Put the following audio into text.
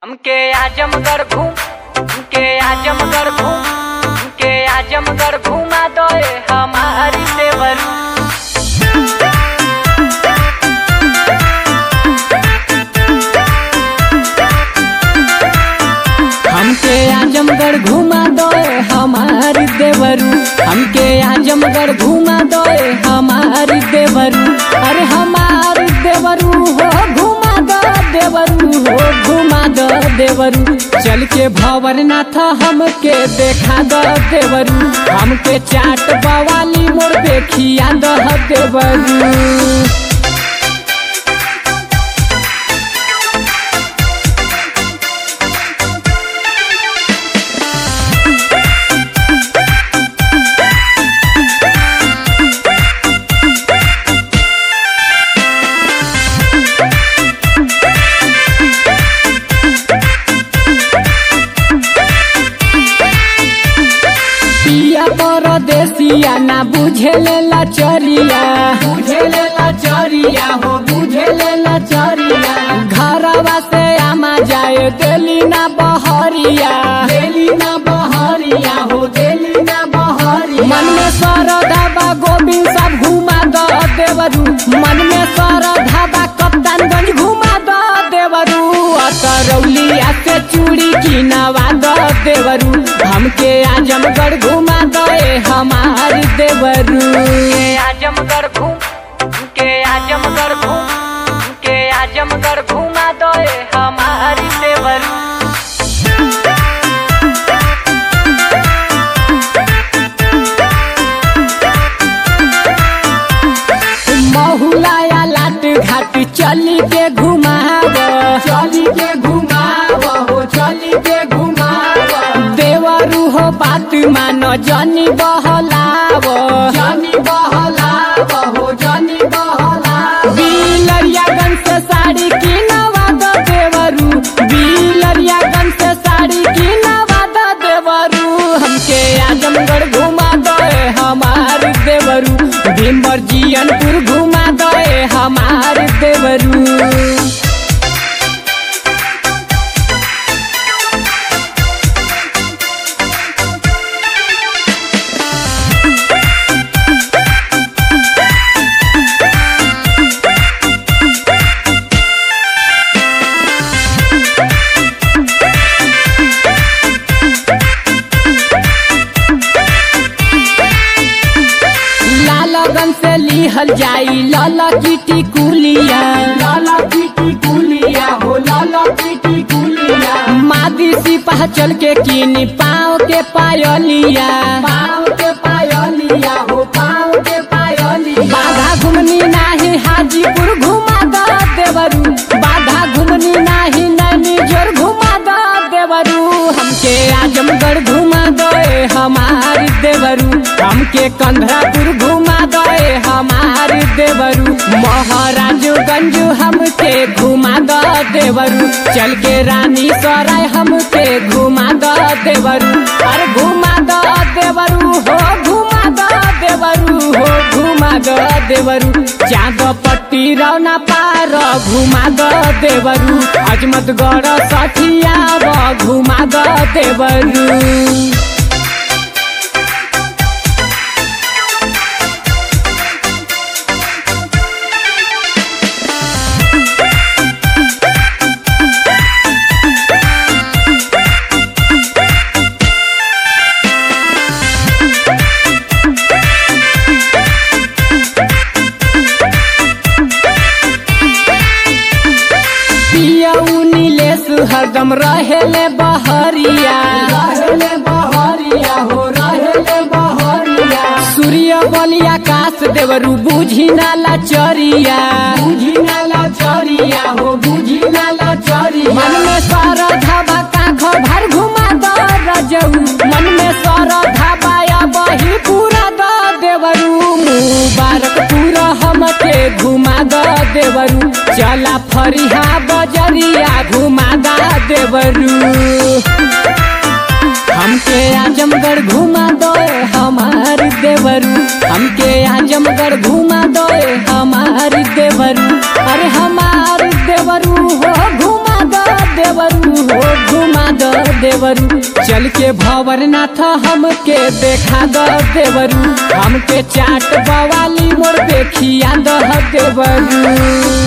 हमके आजमगढ़ घूम हमके आजमगढ़ घूम हमके आजमगढ़ घुमा दो हमारी देवरू हमके आजमगढ़ घुमा दो हमारी देवरू हमके आजमगढ़ घुमा दो हमारी देवरू अरे हमारी देवरू हो घुमा दो देवरू हो घुमा दो देवरू चल के भवरनाथ हमके देखा दो देवरू हमके चाट बवाली मोर देखिया दो देवरू पिया परदेसिया ना बुझेले लाचरिया बुझेले लाचरिया हो बुझेले लाचरिया घरवा से आमा जाए देली ना बहरिया देली ना बहरिया हो देली ना बहरिया मन में सरधा बा गोविंद सब घुमा द देवरू मन में सरधा बा कप्तानगंज घुमा द देवरू अतरौलिया से चूड़ी की नवा द देवरू हमके आजमगढ़ घुमा दे हमार देवरू हमके आजमगढ़ घूम हमके आजमगढ़ घूम हमके आजमगढ़ घुमा दो हमारी देवरू महुलाया लाट घाट चली के घुमाव चली के घुमाव हो चली के घुमाव देवरू हो बात मानो जनी बहलाव जनी बहलाव हो जनी बहलाव बिलरियागंज से साड़ी की नवा द देवरू बिलरियागंज से साड़ी की नवा द देवरू हमके आजमगढ़ घुमा दे हमार देवरू भीमर जियनपुर घुमा दे हमार देवरू लालगंज से लिहल जाई लाला किटी कुलिया लाला किटी कुलिया हो लाला किटी कुलिया मादी सिपाह चल के कीनी पाँव के पायलिया पाँव के पायलिया हो पाँव के पायलिया बाधा घुमनी नाही हाजीपुर घुमा द देवरू बाधा घुमनी नाही नैनी जोर घुमा द देवरू हमके आजमगढ़ घुमा दे हमारी देवरू हमके कंधरापुर घुमा दे हमारी देवरू महाराजगंज हमके घुमा द देवरू चल के रानी सराय हमके घुमा द देवरू अरे घुमा द देवरू हो घुमा द देवरू हो घुमा द देवरू चाँद पट्टी रौना पार घुमा द देवरू अजमतगढ़ सठिया घुमा द देवरू पियऊ नीलेश हरदम रहेले बहरिया रहेले बहरिया हो रहेले बहरिया सूर्य बलिया काश देवरू बुझी नाला चरिया बुझी नाला चरिया हो बुझी नाला चरिया मन में सारा धाबा काख भर घुमा द रजऊ मन में सारा धाबा या बही पूरा द देवरू मुबारक पूरा हमके घुमा द देवरू चला फरिहा बजरिया घुमा द देवरू हमके आजमगढ़ घुमा दो हमार देवरू हमके आजमगढ़ घुमा दो हमार देवरू अरे हमार देवरू हो घुमा दो देवरू देवरू हो घुमा द देवरू चल के भवरनाथ हमके देखा द देवरू हमके चाट बवाली मोर देखिया द देवरू